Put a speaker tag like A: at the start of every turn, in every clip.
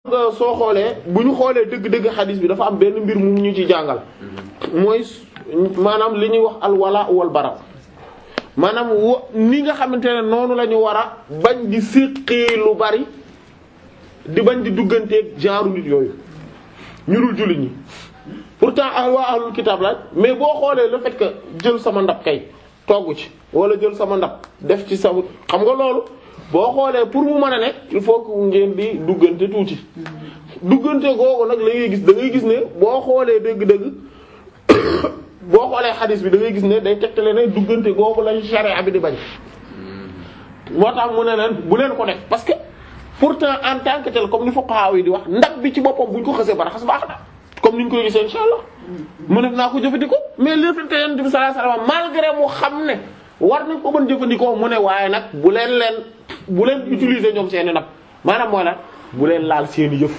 A: nga soo xoolee bu ñu xoolee dëgg-dëgg xadis bi dafa am benn mbir mu ñu ci jàngal mooy maanaam li ñuy wax alwala wal bara maanaam wo ni nga xamante ne noonu la ñu war a bañ di séqee lu bari di bañ di dugganteeg genre nit yooyu ñu dul jullit ñi pourtant ah waa ahlul kitab la mais boo xoolee le fait que jël sama ndab kay togg ci wala jël sama ndab def ci sa xam nga loolu boo xoolee pour mu mën a nekk il faut que ngeen di duggante tuuti duggante googu nag la ngay gis da ngay gis ne boo xoolee dëgg-dëgg boo xoolee xadis bi da ngay gis ne day tegtale ne duggante googu lañ sharia bi di bañ moo tax mu ne leen bu leen ko def parce que pourtant en tant que tel comme ni fuqaha yi di wax ndab bi ci boppam buñ ko xasee ba raxas baax na comme niñ koy gisee insha allah mu ne naa ko jëfandikoo mais le fait que yonent bi sallallahu alayhi wasallam malgré mu xam ne war nañ ko mën jëfandikoo mu ne waaye nag bu leen leen bu leen utiliser ñoom seeni ndab maanaam mooy nag bu leen laal seeni yëf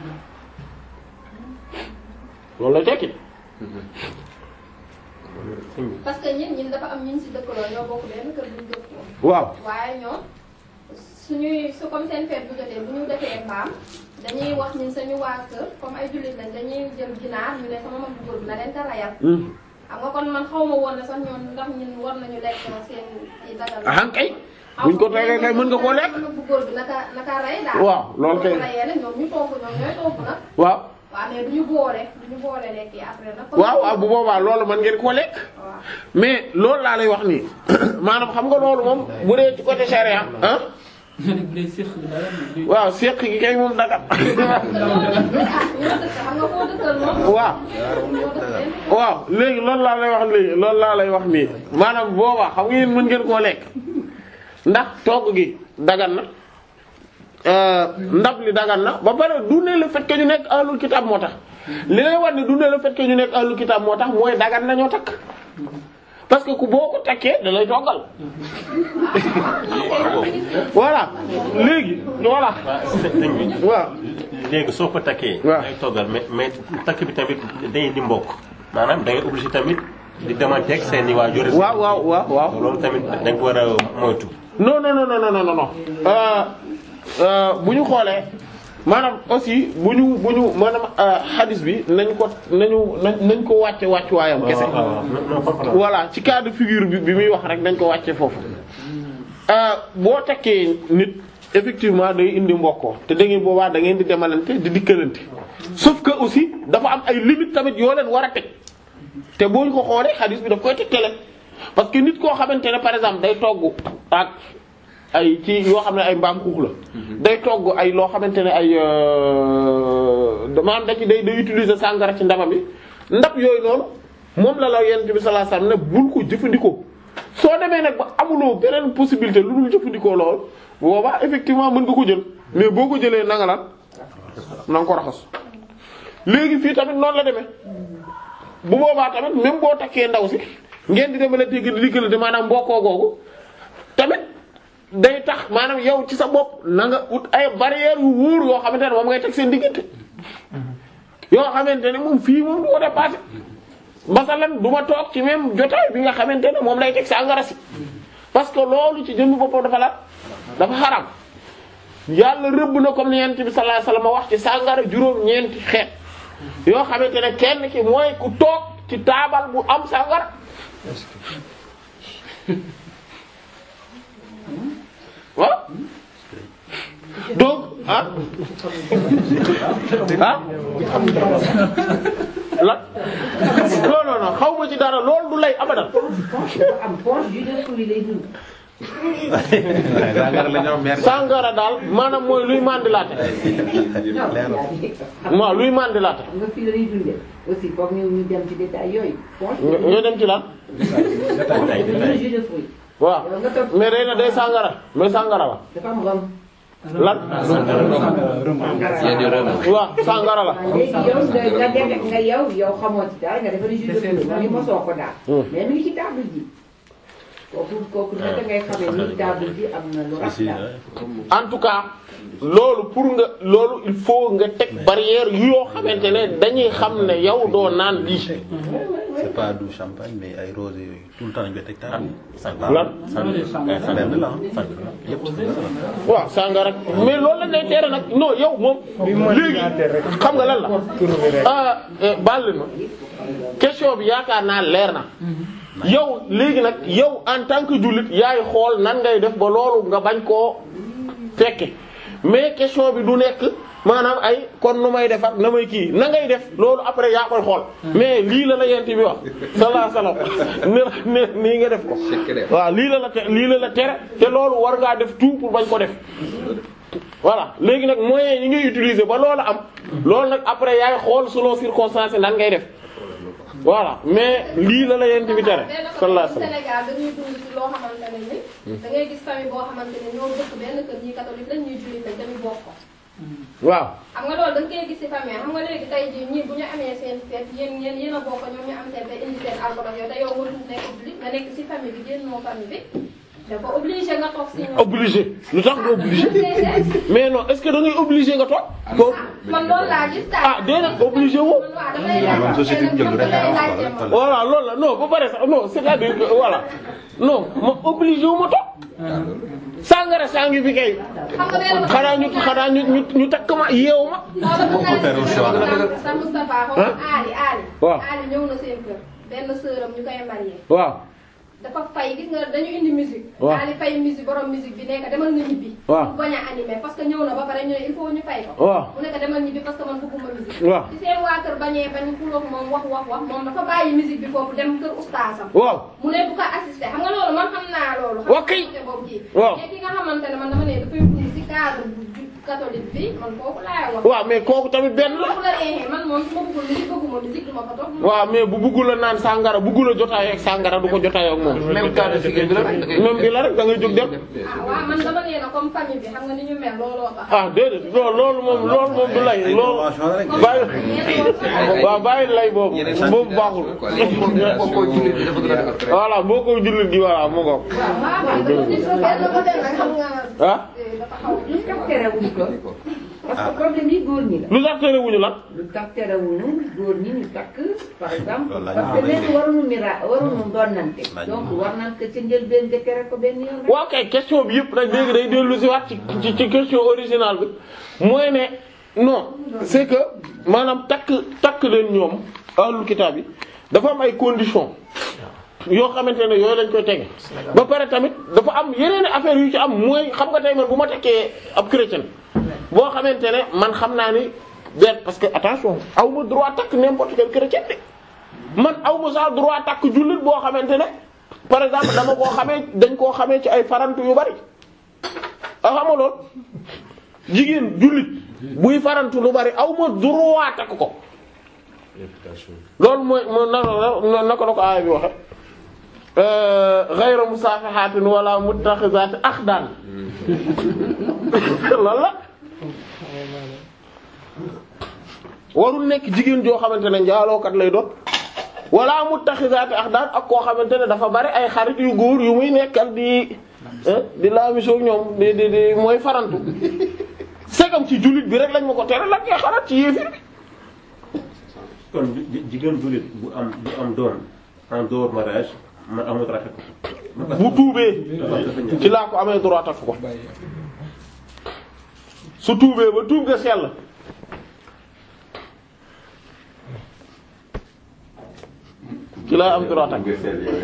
A: loolu lay tekki
B: parce que ñun ñun dafa am ñun ci dëkkaloo ñoo bokk benn kër bu ñu dëkkoo.
A: waaw
B: waaye ñoom suñuy su comme seen fête bu jotee bu ñu defee mbaam dañuy wax ñun suñu waa kër comme ay jullit lañ dañuy jël ginaar ñu ne sama mag bu góor bi na leen ko rayal. xam nga kon man xaw ma woon ne sax ñoom ndax ñun war nañu lekk seen ci dagal.
A: ah kay buñ ko tegee kay mën nga koo lekk.
B: sama mag bu góor bi naka naka rey daal.
A: waaw loolu kay
B: bu ko rayee nag ñoom ñu togg ñoom ñooy togg nag.
A: waaw
B: waaw mais du ñu boole du ñu boole lekk yi après nag.
A: waaw waaw bu boobaa loolu mën ngeen koo lekk
B: waaw.
A: mais loolu laa lay wax nii maanaam xam nga loolu moom bu dee ci côté charia ah waaw seq gi kay moom dagat
B: ah ñu dëkk xam nga koo dëkkal moom.
A: waaw waaw léegi loolu laa lay wax léegi loolu laa lay wax nii maanaam boobaa xam nga yéen mën ngeen koo lekk ndax togg gi dagan na euh, ndab li dagan na ba pare du ne le fait que ñu nekk ahlul kitab moo tax li lay wax ne du ne le fait que ñu nekk ahlul kitab moo tax mooy dagan na ñoo takk parce que ku boo ko takkee da lay toggal voilà léegi voilà
C: sëñ bi
A: waaw
C: léegi soo ko takkee.
A: waaw
C: day toggal mais mais takk bi tamit day di mbokk maanaam da ngay obligé tamit di demanteeg seen i waajur.
A: waaw waaw waaw waaw
C: loolu tamit da nga ko war a moytu.
A: non non non non non non non euh, euh, bu ñu xoolee maanaam aussi bu ñu bu ñu maanaam euh, hadis bi nañ ko nañu nañ nañ ko wàcce wàccuwaayam kese.
C: non non comprendre.
A: voilà ci cas de figure bi bi muy wax rek dañ ko wàcce foofu euh, boo takkee nit effectivement day indi mbokkoo te da ngeen boobaa da ngeen di demalante di dikkalante sauf que aussi dafa am ay limites tamit yoo leen war a teg te boo ñu ko xoolee hadis bi daf koy tegtale parce que nit koo xamante ne par exemple day togg ak ay ci yoo xam ne ay mbaam xuux la day togg ay loo xamante ne ay maanaam da ci day day utiliser sàngara ci ndabam bi ndab yooyu noonu moom la la yonent bi sallallahu alayhi wasallam ne bul ko jëfandikoo soo demee nag ba amuloo beneen possibilité lu dul jëfandikoo lool boobaa effectivement mën nga ko jël mais boo ko jëlee na nga lan na nga ko raxas léegi fii tamit noonu la demee bu boobaa tamit même boo takkee ndaw si ngeen di demale tégg di diggante maanaam mbokkoo googu tamit day tax maanaam yow ci sa bopp na nga ut ay barrières yu wóor yoo xamante ne moom ngay teg seen diggante yoo xamante ne moom fii moom du ko dépassé masalan du ma toog ci même jotaay bi nga xamante ne moom lay teg sàngara si parce que loolu ci jëmmi boppam dafa la dafa xaram yàlla rëbb na comme ni yent bi sallallahu alayhi wasallam wax ci sàngara juróom-ñeenti xeet yoo xamante ne kenn ki mooy ku toog ci taabal bu am sàngara waaw donc ah ah lan non non non xaw ma ci dara loolu du lay abadan
D: am poche jus de fruits lay dund.
E: sàngara la ñoo mer.
A: sàngara daal maanaam mooy luy mandilaate waaw luy mandilaate
D: nga fii la ñuy dundee aussi foog ñu ñu dem ci détail yooyu. poche
A: nga nga dem ci lan
D: dañuy jus de fruits.
A: waaw
D: yow nga toog
A: mais day na day sàngara mais sàngara la
D: dafa am rhum.
A: lan waaw sàngara la
D: léegi yow nga nga def nga yow yow xamoo ci dara nga defal jus de fruits nga ni mosoo ko daal. mais mi ngi ci table ji. kooku kooku naka ngay xamee ni table ji am na lu rafet daal.
A: en tout cas loolu pour nga loolu il faut nga teg barrière yu yoo xamante ne dañuy xam ne yow doo naan lii
E: c'est pas du champagne mais ay rosé yooyu tout le temps dañ koy teg table
A: lan
E: benn la ah yëpp
A: waaw sàngara mais loolu lañ lay tere nag non yow moom léegi xam nga lan la ah eh, baal leen ma question bi yaakaar naa leer na yow léegi nag yow en tant que jullit yaay xool nan ngay def ba loolu nga bañ koo fekke mais question bi du nekk maanaam ay kon nu may def ak na may kii na ngay def loolu après yaa koy xool mais lii la la yent bi wax sallallahu alayhi wasallam ne ne nii nga def ko waaw lii la la te lii la la tere te loolu war ngaa def tout pour bañ ko def voilà léegi nag moyens yi ngay utiliser ba loolu am loolu nag après yaay xool selon circonstances nan ngay def voilà mais lii la la yent bi tere sallallahu alayhi wasallam
B: Sénégal dañuy dund ci loo xamante ne ni da ngay gis famille boo xamante ne ñoo dëkk benn kër ñi catholique lañ ñuy jullit lañ dañuy bokk
A: waaw
B: xam nga loolu da nga koy gis ci famille xam nga léegi tey jii ñii bu ñu amee seen fête yéen yéen yéen a bokk ñoom ñu am seen fête indi seen alcool yow te yow nga dund nekk jullit nga nekk ci famille bi génnoo famille bi dafa obligé nga toog ci ñoom.
A: obligé lu tax nga obligé mais non est-ce que da ngay obligé nga toog ko
B: man loolu laa gis daal.
A: ah déedéet obligé woo
B: man waaw damay laaj
E: Moom société bi jël
B: man
E: rek
B: damay
E: ah,
B: laajte
E: voilà.
B: man.
A: voilà loolu la non ba pare sax non c'est-à-dire que voilà non ma obligé wu ma toog sàngara sàngi fi kay
B: xam nga benn
A: xanaa ñu xanaa ñu ñu ñu takk ma yeewu ma
B: faire
E: un choix.
B: sa Moustapha xaw ma Ali Ali.
A: waaw.
B: Ali ñëw na seen kër benn sœuram ñu koy marié.
A: waaw
B: dafa fay gis nga dañu indi musique.
A: waaw.
B: Ali fay musique borom musique bi nekk demal nga ñibbi.
A: waaw.
B: mu bañ a animé parce que ñëw na ba pare ñu ne il faut ñu fay ko.
A: waaw
B: mu nekk demal ñibbi parce que man bëgguma musique.
A: waaw
B: ci seen waa kër bañee bañ xuloog moom wax wax wax moom dafa bàyyi musique bi foofu dem kër ustaasam.
A: waaw
B: mu ne bu ko assisté xam nga loolu man xam naa loolu.
A: Wa kay.
B: xam nga boobu kii.
A: Waaw.
B: mais ki nga xamante ne man dama ne dafay dund ci cadre bu ju- catholique bi man kooku laay wax.
A: waaw mais kooku tamit benn la
B: bu la neexee man moom su ma bëggul musique bëgguma musique du ma ko toog.
A: waaw mais bu bëggul a naan sàngara bëggul a jotaayoo ak sàngara du ko jotaayoo ak moom
F: même cas de figure bi la rek da ngay
A: même bi la rek da ngay jóg dem
B: ah waaw man dama nee na comme famille bi xam nga ni ñu mel looloo tax.
A: ah déedéet loolu loolu moom loolu moom du lay loolu
E: convention la rek
A: bàyyi waaw bàyyi lay boobu boobu baaxul
F: moom mooy jullit bi dafa gën a dëgër.
A: voilà boo ko jullit gi voilà mu ngoog
B: waaw waaw waaw dama gis ko benn côté nag xam nga.
A: ah
B: eh, dafa xaw a
D: lu tax terewuñ ko parce que problème yi góor ñi la
A: lu tax terewuñu lan
D: lu tax terewuñu góor ñi ñu takk par exemple
E: Loolu la ñu
D: parce que
E: wax
D: léegi
E: léegi.
D: waruñu mira waruñu doonante
E: La ñu
D: donc
E: wax.
D: war nañ ko ca njëlbeen nga tere ko benn yoon rek
A: waaw kay question bi yëpp nag léegi day dellu si waat ci ci ci question originale bi mooy ne non c'est que maanaam takk takk leen ñoom ahlul kitaab yi dafa am ay conditions yoo xamante ne yooyu lañ koy tege ba pare tamit dafa am yeneen affaire yu ci am mooy xam nga tey man bu ma tekkee ab chrétien boo xamante ne man xam naa ni benn parce que attention aw ma droit takk n'importe quel chrétien de man aw ma sax droit takk jullit boo xamante ne par exemple dama koo xamee dañ koo xamee ci ay farantu yu bari a xama lool jigéen jullit buy farantu lu bari aw ma droit takk ko loolu mooy moo na na naka la ko aaya bi waxe ghayra musafihatin wala muttakhizati akhdan loolu la warul nekk jigéen joo xamante ne njaalookat lay doon wala muttakhizati akhdan ak koo xamante ne dafa bari ay xarit yu góor yu muy nekkal di eh, di laamisoo ñoom di di di mooy farantu segam ci jullit bi rek lañ ma ko tere la ngay xalaat ci yéefir bi
C: kon ji- jigéen jullit bu am bu am doom en dehors mariage man amul rafet
A: bu tuubee ci laa ko amee droit takk ko su tuubee ba tuub nga sell ci laa am droit takk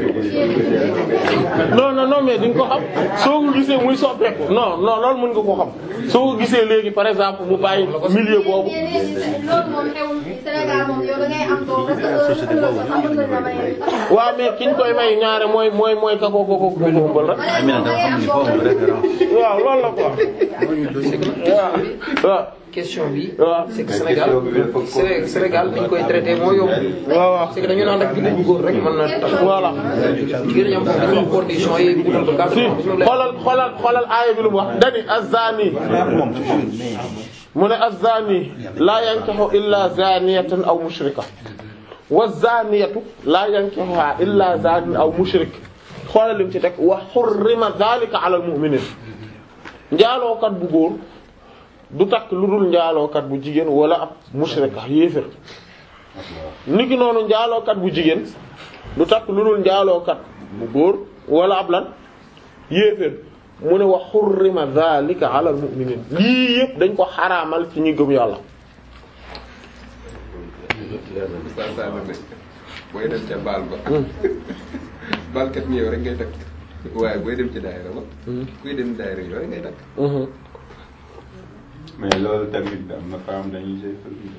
A: non non non mais di nga ko xam soo ko gisee muy soppeeku non non loolu mën nga ko xam soo ko gisee léegi par exemple mu bàyyi milieu boobu
B: mais léegi loolu moom xewul fii Sénégal moom yow da ngay am doom parce que heure
E: société
B: heure
E: boobu
B: sax mën nañ la may.
A: waaw mais kiñ koy may ñaare mooy mooy mooy ka ko ko ko ko ëmbal rek
E: Amina dafa xam ni foofu référence
A: waaw loolu la quoi waaw waaw
F: question bi
A: waaw
F: c'est que Sénégal Séné- Sénégal niñ koy traité moo yomb
A: waaw waaw
F: c'est que dañu naan rek jullit bu góor rek mën na tax
A: voilà
F: jigéen ñi am foofu dañu am condition yi wutal ko cadre
A: si
F: ñu leer.
A: xoolal xoolal xoolal aaya bi lu mu wax dani az-zani
E: moom ci moom mais
A: mu ne az-zani la yankihu illa zaniyatan aw mushrika wa zaniyatu la yankihuha illa zanin aw mushrik xoolal lim ci teg wa hurrima dhalika ala al-mu'minin njaalookat bu góor du takk lu dul njaalookat bu jigéen wala ab mushrika yéefér niki noonu njaalookat bu jigéen du takk lu dul njaalookat bu góor wala ab lan yéeféer mu ne wa xurrima zalika ala al mu'minin lii yëpp dañ ko xaraamal ci ñi gëm yàlla
G: Oustaz Sall ne booy dem ca baal ba baalkat ni yow rek ngay takk waaye booy dem ci daayira ba kuy dem daayira yow rek ngay takk
H: mais loolu tamit am na femme dañuy jël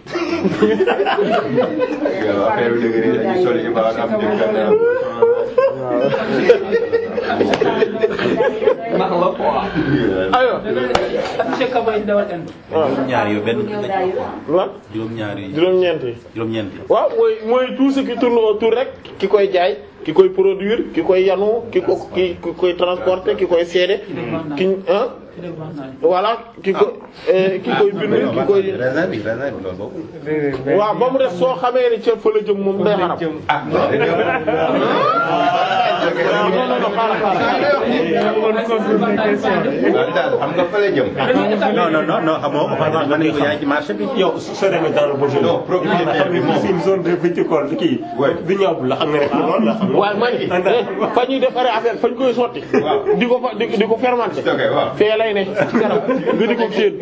H: yow affaire bi dëgg dañuy sol ibaar am jëkkër
G: ndax la quoi
A: ayo
E: juróom-ñaar yu benn
A: lan
E: juróom-ñaar yi
A: juróom-ñeent yi
E: juróom-ñeent yi
A: waaw mooy mooy tout ce qui tourne autour rek ki koy jaay ki koy produire ki koy yanu ki ko ki ki koy transporter ki koy seede ki ah voilà ki ko eh, ki koy bind ki koy
E: raisin bi raisin bi loolu boobu
A: waaw ba mu def soo xamee ni ca fa la jëm moom day xaram non non non xaaral xaaral
H: xam nga fa la jëm
E: non non non non xamoo ko parce que mën nañu ko jaay ci marché bi
C: yow soo demee dans le projet
H: Non, propriétaire bi moom.
C: c'est une zone de viticole kii
H: Ouais.
C: du ñaaw la xam nga ne loolu la xam nga
A: waaye man eh, fa ñuy defaree affaire fañ koy sotti
H: Waaw.
A: di ko fa di di ko fermenter
H: ok waaw
A: fee lay ne ci kanam nga di ko séen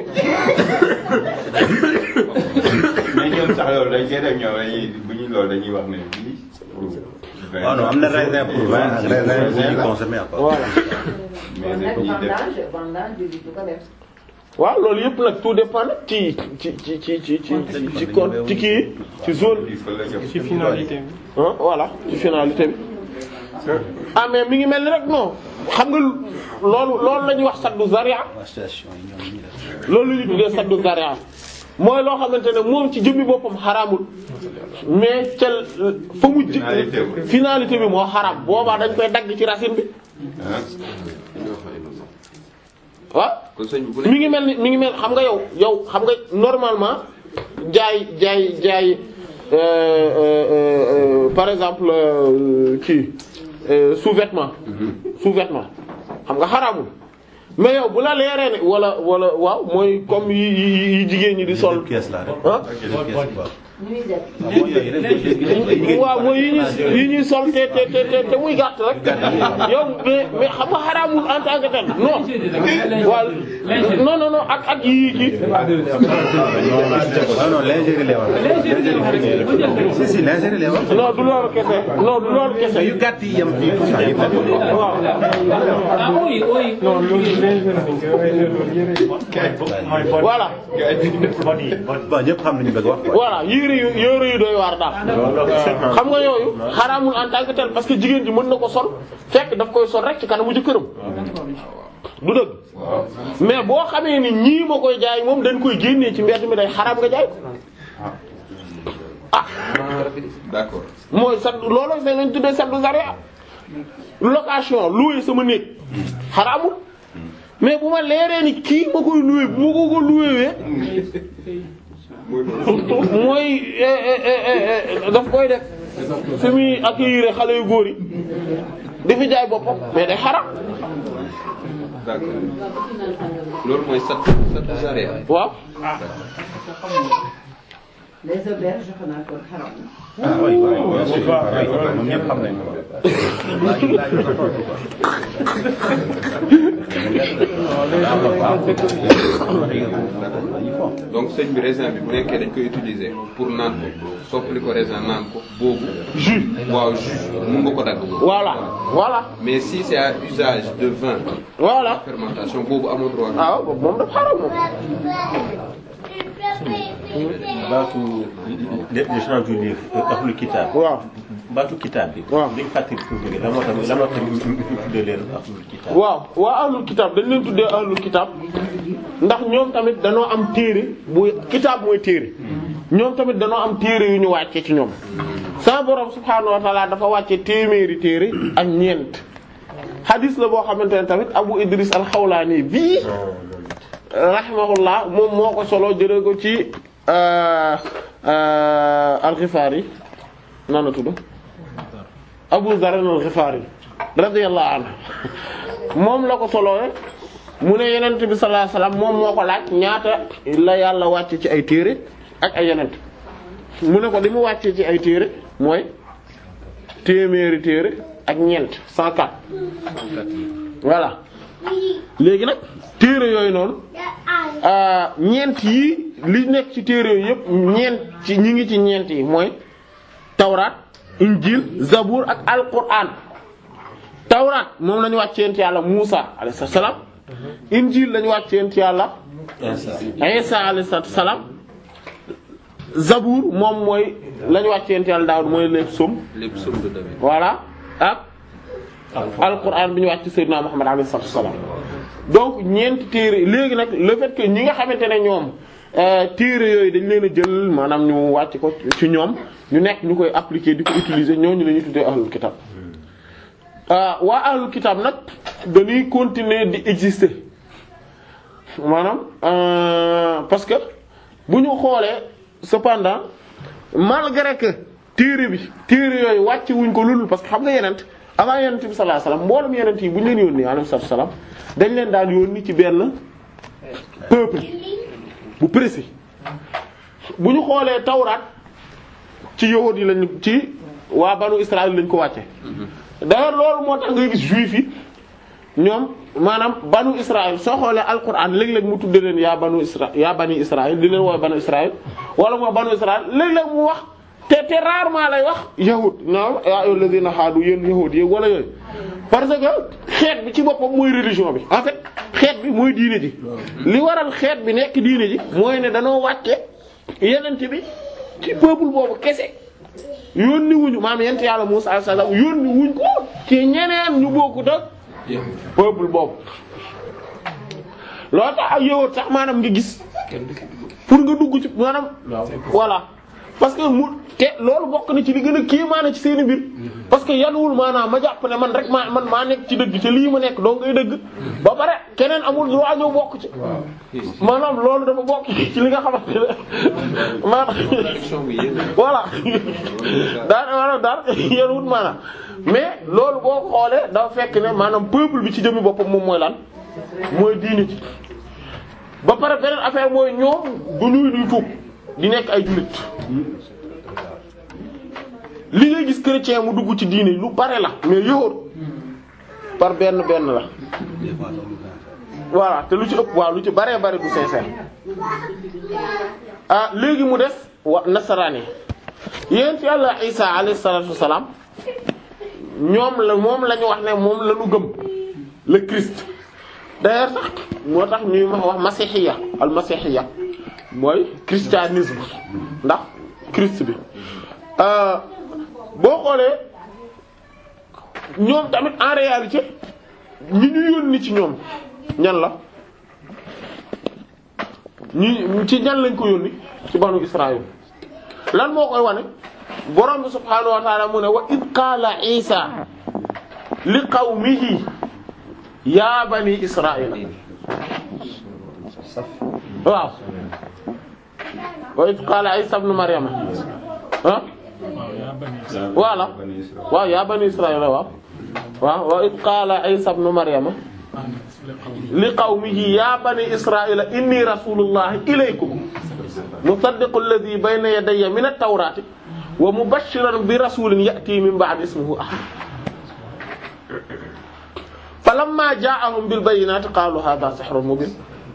H: mais ñoom sax loolu dañ koy def ñoom dañuy bu ñu loolu dañuy wax ne bii pour
E: waaw non am na raisin pour vin ak raisin bu ñuy consommer à part
A: voilà
H: mais
D: nag
H: dañuy def
D: vendage vendage jullit du ko def.
A: waaw loolu yëpp nag tout dépend nag ci ci ci ci ci ci ci con ci kii ci zone
H: bii fa la jëm
F: ci finalité bi.
A: ah voilà ci finalité bi ah mais mi ngi mel ni rek non xam nga loolu loolu la ñuy wax saddu zaria
E: waa station yi ñoom ñu def
A: loolu la ñuy tuddee saddu zaria mooy loo xamante ne moom ci jëmmi boppam xaraamul mais ca fa mu ji
H: Finalité bi.
A: finalité bi moo xaraam boobaa dañ koy dagg ci racine bi
H: ah
A: waaw
G: kon sëñ bi bu
A: mi ngi mel ni mi ngi mel xam nga yow yow xam nga normalement jaay jaay jaay euh, euh, euh, par exemple euh, kii euh, sous-vêtement sous-vêtement xam nga xaraamul mais yow bu la leeree ne wala wala waaw mooy comme yi yi yi jigéen ñi di sol
E: pièce la rek
A: ah
E: yeneen pièce quoi
D: ñuy def.
E: waaw mooy yooyu yeneen pièce yi jigéen
A: waaw mooy yi ñuy yi ñuy sol te te te te te muy gàtt rek yow mais mais xam nga xaraamul en tant que tel non waaw non non non ak ak yii kii
E: non non lingerie lay wax si si lingerie lay wax
A: non du loolu kese non du loolu kese
E: yu gàtt yi yem fii tout ça yëpp
A: waaw
F: non loolu léegi dañ koy waaye loolu yëre
A: voilà
E: bon ñëpp xam nañu bëgg wax quoi
A: voilà yére yu yére yu doy waar daal xam nga yooyu xaraamul en tant que tel parce que jigéen ji mën na ko sol fekk daf koy sol rek ci kanamu jëkkëram du dëgg mais boo xamee ni ñii ma koy jaay moom dañ koy génnee ci mbedd mi day xaraam nga jaay ko ah
G: d'accord
A: mooy sat loolu da lañ tuddee saddu zaria location louer sama néeg xaraamul mais bu ma leeree ni kii ma koy louer bu ma ko ko louer mooy eh, eh, eh, eh, daf koy def fi muy accueillir xale yu góor yi di fi jaay boppam mais day xaram
G: d'accord loolu mooy sat sat zaria
A: waaw
D: les auberges xanaa kon xaram na.
E: ah oui oui bien sûr oui moom ñëpp xam nañu ko laaj laaj ko tontu quoi
G: donc sëñ bi raisin bi bu nekkee dañ koy utiliser pour naan ko soppali ko raisin naan ko boobu
A: jus
G: waaw jus mun nga ko dagg boobu
A: voilà voilà
G: mais si c'est à usage de vin
A: voilà
G: fermentation boobu amoo droit
A: ah waaw moom dafa xaram moom
C: baatu les les gens du livre ahlul kitaab
A: waaw
C: baatu kitaab bi.
A: waaw
C: dañ fàttali fu mu jógee lan moo tax lan moo tax ñu ñu tuddee leen ahlul kitaab.
A: waaw waa ahlul kitaab dañ leen tuddee ahlul kitaab ndax ñoom tamit danoo am téere bu kitaab mooy téere ñoom tamit danoo am téere yu ñu wàcce ci ñoom sama borom subhaanahu wa ta'ala dafa wàcce téeméeri téere ak ñeent hadis la boo xamante ne tamit Abu Idris al-Xawlaani bii rahimahullah moom moo ko solo jëlee ko ci al-Ghifari nan la tudd Abu Dharr al-Ghifari radiyallahu anhu moom la ko solowee mu ne yenent bi sallallahu alayhi wasallam moom moo ko laaj ñaata la yàlla wàcce ci ay téere ak ay yenent mu ne ko li mu wàccee ci ay téere mooy téeméeri téere ak ñeent 104 voilà léegi nag téere yooyu noonu ah, ñeent yi li nekk ci téere yooyu yëpp ñeent ci ñi ngi ci ñeent yi mooy tawraat injil zabur ak alquran tawraat moom la ñu wàccee ci yàlla Muusa alayhi salaam injil la ñu wàccee ci yàlla Isa alayhi salaam zabur moom mooy la ñu wàccee ci yàlla Daawud mooy les psaumes
G: lépp somme de David.
A: voilà ak alquran bi ñu wàcc Seydina Muhammad alayhi salaam donc ñeenti téere léegi nag le fait que ñi nga xamante ne ñoom euh, téere yooyu dañ leen a jël maanaam ñu wàcc ko ci ñoom ñu nekk ñu koy appliquer di ko utiliser ñooñu la ñuy tuddee ahlul kitab ah waa ahlul kitab nag dañuy continuer di exister maanaam euh, parce que bu ñu xoolee cependant malgré que téere bi téere yooyu wàcc wuñ ko lulul parce que xam nga yenent avant yenent bi sallallahu alayhi wasallam mboolem yenent yi bu ñu leen yónni alayhi salaam dañ leen daan yónni ci benn peuple bu précis bu ñu xoolee tawraat ci yahud yi lañ ci waa banu Israël lañ ko wàcce d'ailleurs loolu moo tax ngay gis juif yi ñoom maanaam banu Israël soo xoolee alquran léeg-léeg mu tudde leen yaa banu Isra yaa bani Israël di leen woowe banu Israël wala moo banu Israël léeg-léeg mu wax te te rarement lay wax yahud naam yaa ayyuhal ladhina haadu yéen yahud yi wala yooyu parce que xeet bi ci boppam mooy religion bi en fait xeet bi mooy diine ji li waral xeet bi nekk diine ji mooy ne danoo wàcce yenente bi ci peuple boobu kese yónni wuñu maam yent yàlla Musaa alayhi salaam yónni wuñ ko ci ñeneen ñu bokkut ak peuple boobu loolu tax ak yow sax maanaam nga gis pour nga dugg ci maanaam voilà parce que mu te loolu bokk na ci li gën a kéemaane ci seeni mbir parce que yanuwul maanaam ma jàpp ne man rek maa man maa nekk ci dëgg te lii ma nekk doo ngay dëgg ba pare keneen amul droit ñëw bokk ci maanaam loolu dafa bokk ci li nga xamante ne maanaam
G: Contradiction bi yéen
A: voilà daan maanaam daan yanuwul maanaam mais loolu boo xoolee dafa fekk ne maanaam peuple bi ci jëmmi boppam moom mooy lan mooy diini ci ba pare beneen affaire mooy ñoom du ñuy duy tuub di nekk ay jullit li ngay gis chrétien mu dugg ci diine lu bare la mais yowóot par benn benn la voilà te lu ci ëpp waaw lu ci baree bare du sincère ah léegi mu des wa nasaraani yéen ci yàlla Isa alayhi salaatu wassalaam ñoom la moom la ñu wax ne moom la ñu gëm le Christ d'ailleurs sax moo tax ñuy wax wax masihiya al masihiya mooy christianisme ndax Christ bi euh, boo xoolee ñoom tamit en réalité ñi ñu yónni ci ñoom ñan la ñi ci ñan lañ ko yónni ci banu Israël lan moo koy wane borom bi subhaanahu wa ta'ala mu ne wa id qaala Isa li qawmihi ya bani Israël waaw wa id qaala Isa ibn Maryam ah voilà waaw yaa bani Israël waaw waaw wa id qaala Isa ibn Maryam li qawmihi ya bani Israël inni rasulullahi ilaykum musaddiqu alladhi bayna yadayya min at-tawrati wa mubashiran bi rasulin ya'ti min ba'di ismihi Ahmad falamma ja'ahum bil bayyinati qalu hadha sihrun mubin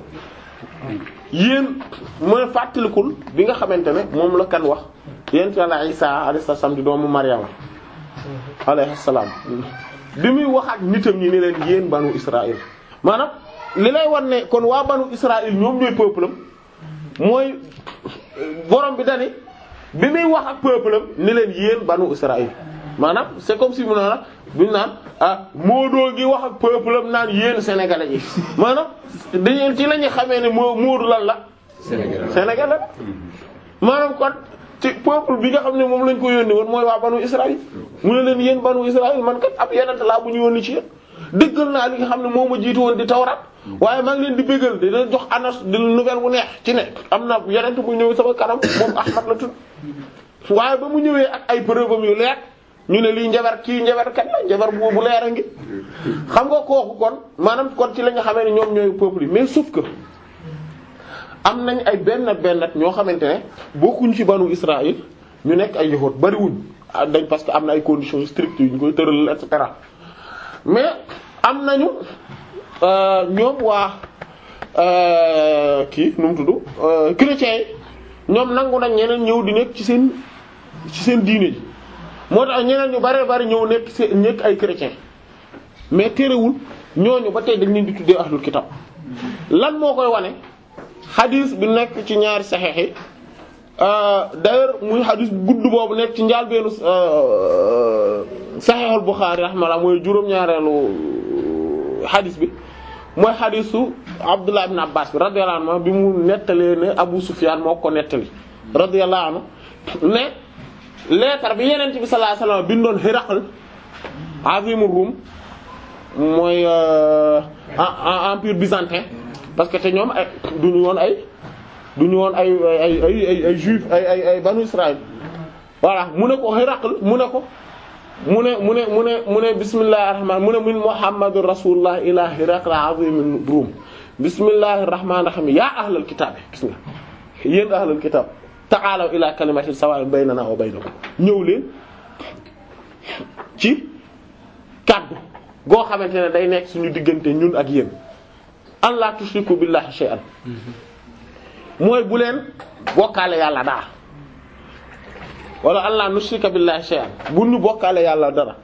A: yéen mu ne fàttalikul bi nga xamante ne moom la kan wax yent yàlla Isa alayhi salaam di doomu Maryama alayhi salaam bi muy wax ak nitam ñi ne leen yéen banu Israël maanaam li lay wan ne kon waa banu Israël ñoom ñooy peuple am mooy borom bi dani bi muy wax ak peuple am ni leen yéen banu Israël maanaam c'est comme si mu ne la buñu naan ah Moodu gi wax ak peuple am naan yéen sénégalais yi maanaam dañu ci la ñuy xamee ne moo Moodu lan la.
G: Sénégal
A: sénégalais maanaam kon ci peuple bi nga xam ne moom lañ ko yónni woon mooy waa banu Israël mu ne leen yéen banu Israël man kat ab yeneen laa bu ñu yónni ci yéen dëggal naa li nga xam ne moo ma jiitu woon di tawrat waaye maa ngi leen di bégal di leen jox annonce di nouvelle bu neex ci ne am na yeneen bu ñëw sama kanam moom Ahmad la tudd waaye ba mu ñëwee ak ay preuve am yu leer ñu ne lii njabar kii njabar kat la njabar bu bu leer a ngi xam nga kooku kon maanaam kon ci la nga xamee ne ñoom ñooy peuple yi mais sauf que am nañ ay benn benn ñoo xamante ne bokkuñ ci banu Israël ñu nekk ay yahuud bariwuñ ah dañ parce que am na ay conditions strictes yu ñu koy tëral et cetera mais am nañu ñoom waa kii nu mu tudd chrétiens yi ñoom nangu nañ ñeneen ñëw di nekk ci seen ci seen diine ji moo tax ñeneen ñu bari bari ñëw nekk seen nekk ay chrétiens mais terewul ñooñu ba tey dañ leen di tuddee ahlul kitab lan moo koy wane xadis bi nekk ci ñaari saxeex yi d'ailleurs muy xadis bu gudd boobu nekk ci njaal beenu saxeexul Buxaari rahmalah mooy juróom-ñaareelu xadis bi mooy xadisu Abdullah ibn Abbas bi radiyallahu anhu bi mu nettalee ne Abu Sufyan moo ko nettali radiyallahu anhu ne lettre bi Yonent bi sallallahu alayhi wasallam bindoon Hiraql azimur Rum mooy empire byzantin parce que te ñoom ay duñu woon ay duñu woon ay ay ay ay ay juif ay ay ay banu Israël voilà mu ne ko Hiraql mu ne ko mu ne mu ne mu ne mu ne bismillahir rahman mu ne min muhammadur rasulullah ila Hiraql azimur Rum bismillahir rahmanir rahim ya ahlal kitab gis nga yéen ahlal kitab ta'alaw ila kalimatin sawa'in baynana wa baynakum ñëw leen ci kaddu goo xamante ne day nekk suñu diggante ñun ak yéen an la tushriku billahi shay'an mooy bu leen bokkaale yàlla daa wala an la nushrika billahi shay'an bu ñu bokkaale yàlla dara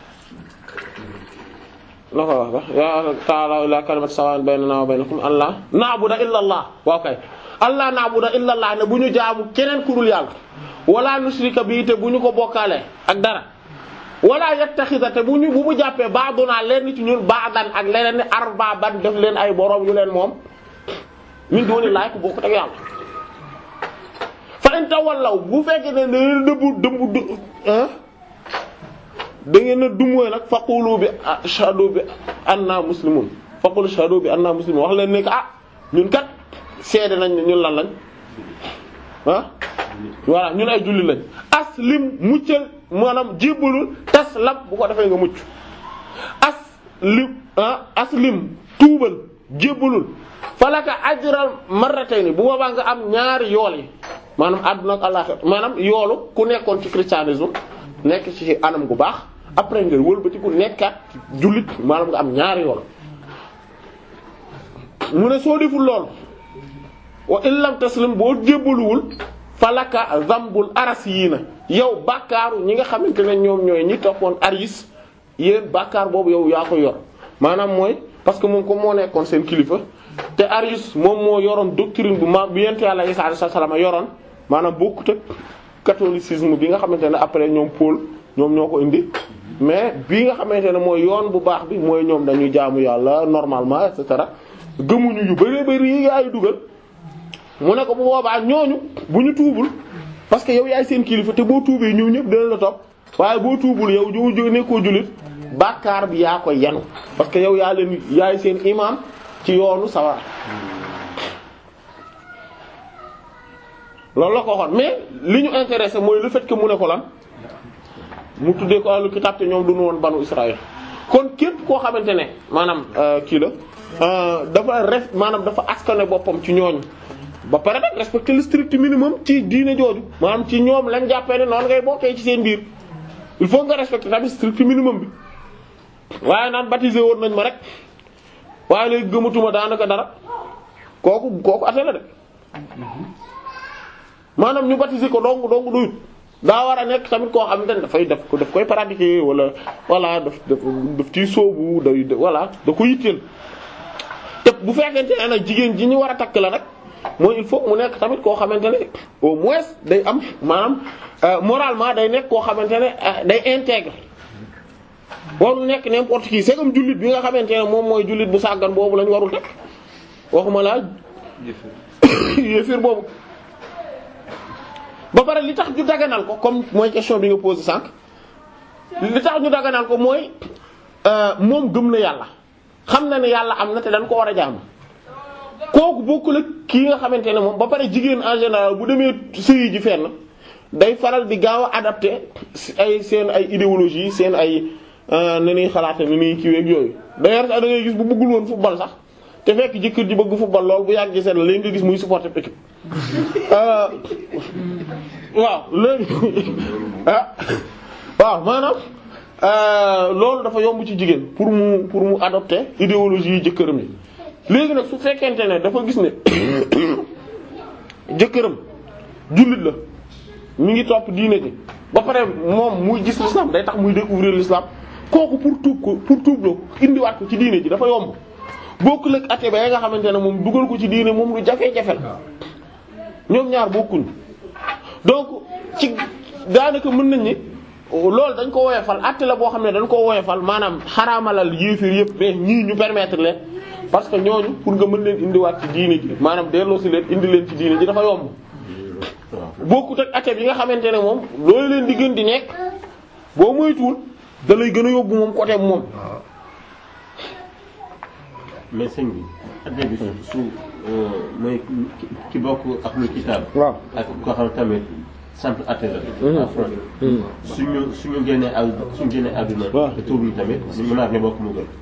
A: la ko wax ba ya ta'ala ila kalimati sawa'in baynana wa baynakum an la na'budu illa allah waaw kay an la na'budu illa allah ne bu ñu jaamu keneen ku dul yàlla wala nushrika bi te bu ñu ko bokkaale ak dara wala yattaxida te bu ñu bu mu jàppee ba'duna leen ci ñun ba'dan ak leneen ni arbaban def leen ay borom yu leen moom min dooni laay ko bokk ak yàlla fa in tawallaw bu fekkee ne dangeen dëbbu dëmbu d da ngeen a dumóoy nag faqulu bi ashhadu bi anna muslimun faqulu ashhadu bi anna muslimun wax leen ne ah ñun kat seede nañ ne ñun lan lañ ah voilà ñun ay julli lañ aslim muccal maanaam jébbalul taslam bu ko defee nga mucc aslim ah aslim tuubal jébbalul falaka ajral marratayni bu boobaa nga am ñaari yool yi maanaam àdduna ak àllaxira maanaam yoolu ku nekkoon ci christianisme nekk ci anam gu baax après nga wëlbati ku nekkaat jullit maanaam nga am ñaari yool mu ne soo deful lool wa illam taslim boo jébbaluwul falaka zambul aras yii na yow bàkkaaru ñi nga xamante ne ñoom ñooy ñi toppoon aris yéen bàkkaar boobu yow yaa ko yor maanaam mooy parce que moom comme moo nekkoon seen kilifa te aris moom moo yoroon doctrine bu ma bi yent yàlla Isa alayhi salaam yoroon maanaam bokkut ak catholicisme bi nga xamante ne après ñoom Paul ñoom ñoo ko indi mais bii nga xamante ne mooy yoon bu baax bi mooy ñoom dañuy jaamu yàlla normalement et cetera gëmuñu yu bari bari yi nga ay dugal mu ne ko bu boobaa ñooñu bu ñu tuubul parce que yow yaay seen kilifa te boo tuubee ñëw ñëpp dina la topp waaye boo tuubul yow jo jo nekkoo jullit bàkkaar bi yaa koy yanu parce que yow yaa leen yaay seen imam ci yoonu sawara loolu la ko waxoon mais li ñu intéressé mooy le fait que mu ne ko lan mu tuddee ko ahlu kitab te ñoom duñu woon banu Israël kon képp koo xamante ne maanaam kii la dafa ref maanaam dafa askane boppam ci ñooñu ba pare nag respecter le strict minimum ci diine jooju maanaam ci ñoom lañ jàppee ne noonu ngay bokkee ci seen biir il faut nga respecter tamit strict minimum bi waaye naan baptisé woon nañ ma rek waaye léegi gëmatuma daanaka dara kooku kooku ate la de maanaam ñu baptisé ko dong dong doyut daa war a nekk tamit koo xamante ne dafay def ko daf koy pratiquer wala voilà daf daf daf ciy sóobu day voilà da ko yitteel te bu fekkente ne nag jigéen ji ñu war a takk la nag mooy il faut mu nekk tamit koo xamante ne au moins day am maanaam moralement day nekk koo xamante ne day intègre warul nekk n'importe qui c'est comme jullit bi nga xamante ne moom mooy jullit bu sàggan boobu lañ warul takk waxuma laa yéefir boobu ba pare li tax ñu daganal ko comme mooy question bi nga posé sànq li tax ñu daganal ko mooy moom gëm na yàlla xam na ne yàlla am na te dañ ko war a jaamu kooku bokkul ak kii nga xamante ne moom ba pare jigéen en général bu demee sëyi ji fenn day faral di gaaw a adapté ay seen ay idéologie seen ay ni ñuy xalaate ni ñuy kiiweeg yooyu d'ailleurs sax da ngay gis bu bëggul woon football sax te fekk jëkkër ji bëgg football lool bu yàggee seen léegi nga gis muy supporter équipe waaw léegi ah waaw maanaam loolu dafa yomb ci jigéen pour mu pour mu adopter idéologie yi jëkkëram yi léegi nag su fekkente ne dafa gis ne jëkkëram jullit la mi ngi topp diine ji ba pare moom muy gis l'islam day tax muy découvrir l'islam kooku pour tuub ko pour tuub loo indiwaat ko ci diine ji dafa yomb bokkul ak ate ba ya nga xamante ne moom dugal ko ci diine moom lu jafe-jafe la ñoom ñaar bokkuñ donc ci daanaka mën nañ ni loolu dañ ko woyofal atte la boo xam ne dañ ko woyofal maanaam xaraamalal yéefir yëpp mais ñii ñu permettre leen parce que ñooñu pour nga mën leen indiwaat ci diine ji maanaam delloo si leen indi leen ci diine ji dafa yomb bokkut ak ate bi nga xamante ne moom loolu leen di gën di nekk boo moytuwul da lay gën a yóbbu moom côté moom.
C: mais sëñ bi adde bi su mooy ki bokk ak lu kitaab.
A: waaw
C: ak koo xam tamit simple atte la. suñu suñu génnee ak suñu génnee àdduna.
A: waaw
C: te tuubuñu tamit ñu mën a bokk mu gën.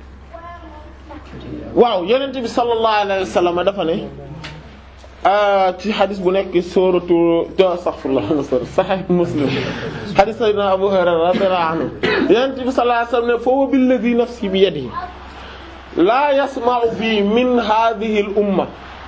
A: waaw yonent bi sallallahu alayhi wa sallam dafa ne ci xadis bu nekk sooratu astaghfirullah sahih muslim xadis sayyidina Abu Hurayra radiyallahu anhu yonent bi sallallahu alayhi wa sallam ne fa billadhi nafsi bi yadihi laa yasma'u bi min hadhihi al umma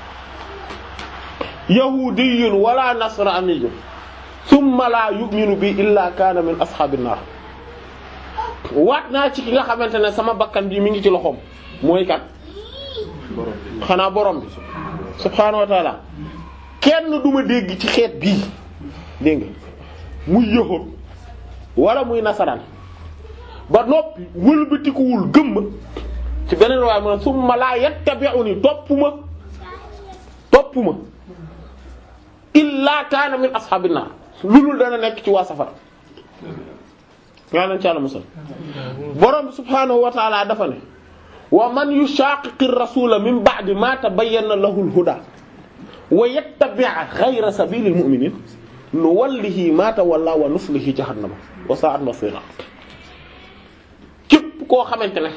A: yahudiyyun wala nasraniyyun thumma la yu'minu bi illa kana min ashabin nar waat naa ci ki nga xamante ne sama bakkan bi mi ngi ci loxoom mooy kat xanaa borom bi subhaanahu wa taala kenn du ma dégg ci xeet bii dégg nga muy yëxoon wala muy nasaraan ba noppi wëlbatikuwul gëmm ci beneen waaye mu ne summa laa yattabi'uni topp ma topp ma illa kaana min ashabin naar lulul dana nekk ci waa safara yaa nañ ci Yàlla musal borom bi subhaanahu wa taala dafa ne wa man yushaqiqi rasula min ba'di ma tabayyana lahu al-huda wa yattabi' ghayra sabili al-mu'minin nuwallihi ma tawalla wa nuslihi jahannama wa sa'at masira képp koo xamante ne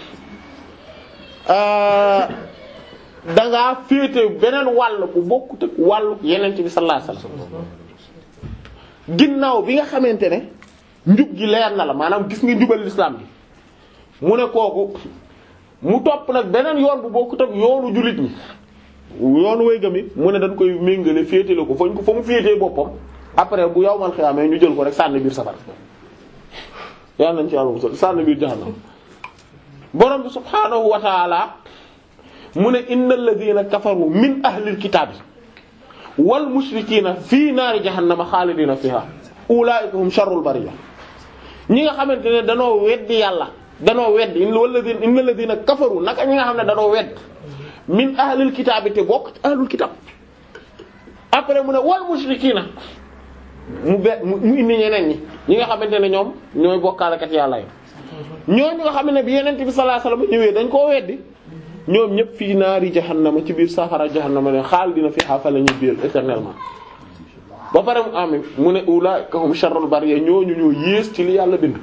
A: dangaa féete beneen wàll bu bokkut ak wàllu yeneen bi sallallahu alayhi wasallam ginnaaw bi nga xamante ne njub gi leer na la maanaam gis nga njubal l'islam bi mu ne kooku mu topp nag beneen yoon bu bokkut ak yoonu jullit ñi yoonu way gami mu ne dañ koy méngale féetale ko fañ ko fa mu féetee boppam après bu yow man xiyaamee ñu jël ko rek sànni biir safara yàlla nañ ci yàlla musal sànni biir jahannam borom bi subhaanahu wa taala mu ne innal ladina kafaru min ahlil kitaabi wal mushrikiina fii naari jahannama xaalidina fiha ulaa'ika hum sharrul bariyya ñi nga xamante ne danoo weddi yàlla danoo wedd walladina innal ladina kafaru naka ñi nga xam ne danoo wedd min ahlil kitaabi te bokk ci ahlul kitaab après mu ne wal mushrikiina mu be mu indi ñeneen ñi ñi nga xamante ne ñoom ñooy bokkaalekat yàlla yi ñooñu nga xam ne bi yeneen bi sallallahu alayhi wasallam ñëwee dañ koo weddi ñoom ñëpp fii naari jahannama ci biir safara jahannama ne xaalidina fiha fa la ñuy biir éternellement ba pare mu am mu ne ulaa'ika hum sharrul bariyya ñooñu ñoo yées ci li yàlla bind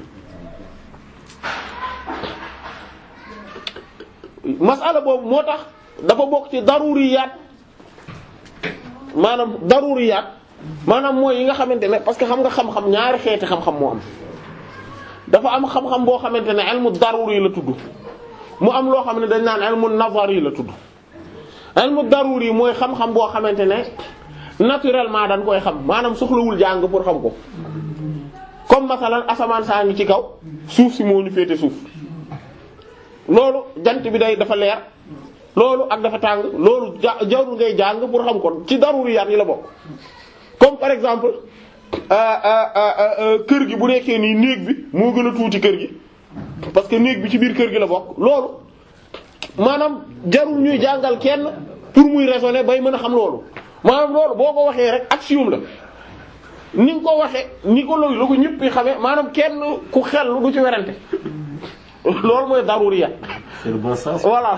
A: masala boobu moo tax dafa bokk ci daruriyaat maanaam daruriyaat maanaam mooy yi nga xamante ne parce que xam nga xam-xam ñaari xeeti xam-xam moo am dafa am xam-xam boo xamante ne ilmu daruri la tudd mu am loo xam ne dañ naan ilmu nazari la tudd ilmu daruri mooy xam-xam boo xamante ne naturellement dañ koy xam maanaam soxlawul jàng pour xam ko comme masalan asamaan saa ngi ci kaw suuf si moo ñu féete suuf loolu jant bi day dafa leer loolu ak dafa tàng loolu ja jarul ngay jàng pour xam ko ci daruriyaat yi la bokk comme par exemple kër gi bu nekkee nii néeg bi moo gën a tuuti kër gi parce que néeg bi ci biir kër gi la bokk loolu maanaam jarul ñuy jàngal kenn pour muy raisonner bay mën a xam loolu maanaam loolu boo ko waxee rek axiome la ni nga ko waxee ni ko loolu la ko ñëpp xamee maanaam kenn ku xel du ci werante loolu mooy daruriya
C: c'est le bon sens.
A: voilà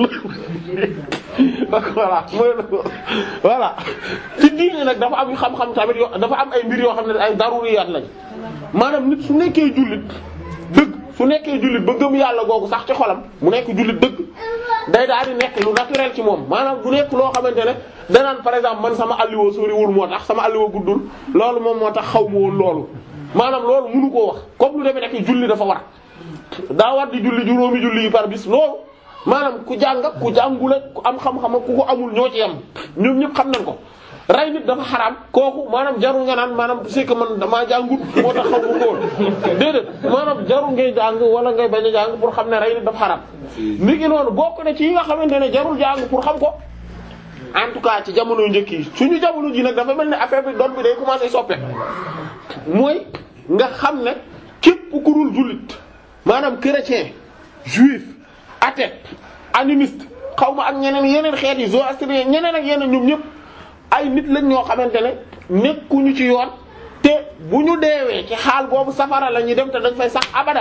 A: voilà mooy voilà ci diine nag dafa am xam-xam tamit yoo dafa am ay mbir yoo xam ne ay daruriyaat lañ maanaam nit su nekkee jullit dëgg su nekkee jullit ba gëm yàlla googu sax ci xolam mu nekk jullit dëgg day daal di nekk lu naturel ci moom maanaam du nekk loo xamante ne danaan par exemple man sama alliwo soriwul moo tax sama alliwo guddul loolu moom moo tax xaw ma woon loolu maanaam loolu mënu koo wax comme lu demee nekk julli dafa war daa war di julli juróomi julli yi par bis loolu maanaam ku jàng ak ku jàngul ak ku am xam-xam ak ku ko amul ñoo ci yam ñoom ñëpp xam nañ ko rey nit dafa xaraam kooku maanaam jarul nga naan maanaam c'est que man damaa jàngut moo tax xaw ma ko woon déedéet maanaam jarul ngay jàng wala ngay bañ a jàng pour xam ne rey nit dafa xaraam ni ki noonu bokk na ci yi nga xamante ne jarul jàng pour xam ko en tout cas ci jamono njëkk yi suñu jamono ji nag dafa mel ne affaire bi doon bi day commencer soppe mooy nga xam ne képp ku dul jullit maanaam chrétien juif athée animiste xaw ma ak ñeneen yeneen xeet yi zoroastrien ñeneen ak yeneen ñoom ñëpp ay nit lañ ñoo xamante ne nekkuñu ci yoon te bu ñu deewee ci xaal boobu safara la ñuy dem te dañ fay sax abadan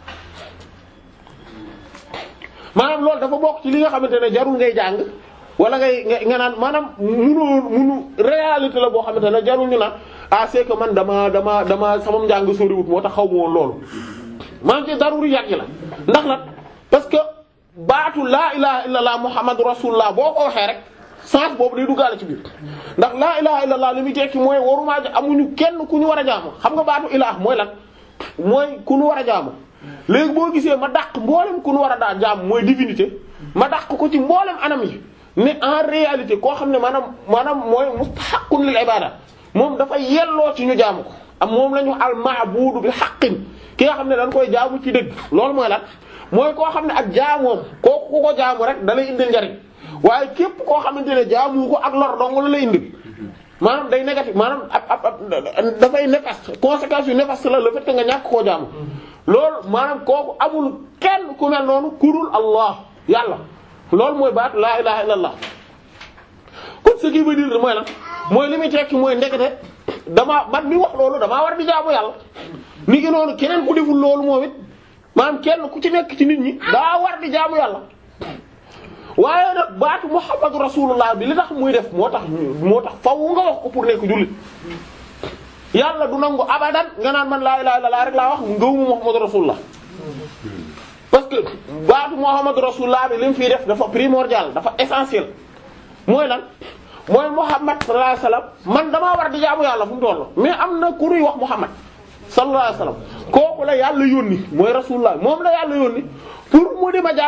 A: maanaam loolu dafa bokk ci li nga xamante ne jarul ngay jàng wala ngay nga nga naan maanaam munu munu réalité la boo xamante ne jarul ñu naan ah c'est que man dama dama dama sama njàng soriwut moo tax xaw ma woon loolu maanaam ci daruri yàgg la ndax nag parce que baatu laa ilaha illallah muhammadu rasulullah boo ko waxee rek sens boobu day duggaale ci biir ndax laa ilaha illallah li muy tekki mooy warumaa ja amuñu kenn ku ñu war a jaamu xam nga baatu ilah mooy lan mooy ku ñu war a jaamu léegi boo gisee ma dàq mboolem ku ñu war a daa jaamu mooy divinité ma dàq ko ci mboolem anam yi ne en réalité koo xam ne maanaam maanaam mooy mustahaqqun lil ibada moom dafa yelloo ci ñu jaamu ko am moom la ñu al ma'budu bi haqqin ki nga xam ne dañ koy jaamu ci dëgg loolu mooy lan mooy koo xam ne ak jaamoom kooku ku ko jaamu rek da lay indil njariñ waaye képp koo xamante ne jaamu ko ak lor dong la lay indil maanaam day négatif maanaam ab ab ab dafay néfaste conséquence yu néfaste la le fait que nga ñàkk koo jaamu loolu maanaam kooku amul kenn ku mel noonu kurul Allah yàlla loolu mooy baat laa ilaha illallah kon ce qui veut dire mooy lan mooy li muy tekki mooy ndekete damaa man mi wax loolu damaa war di jaamu yàlla ni ngi noonu keneen ku deful loolu moom it maanaam kenn ku ci nekk ci nit ñi daa war di jaamu yàlla waaye nag baatu muhammadu rasulullah bi li tax muy def moo tax moo tax faw nga wax ko pour nekk jullit yàlla du nangu abadan nga naan man laa ilaha illallah rek laa wax ngëwmu muhammadu rasulullah parce que baatu muhammadu rasulullah bi li mu fiy def dafa primordial dafa essentiel mooy lan mooy muhammad sallallahu alayhi wasallam man damaa war di jaamu yàlla fu mu toll mais am na ku ñuy wax muhammad sallallahu alayhi wasallam kooku la yàlla yónni mooy rasulullah moom la yàlla yónni pour mu di ma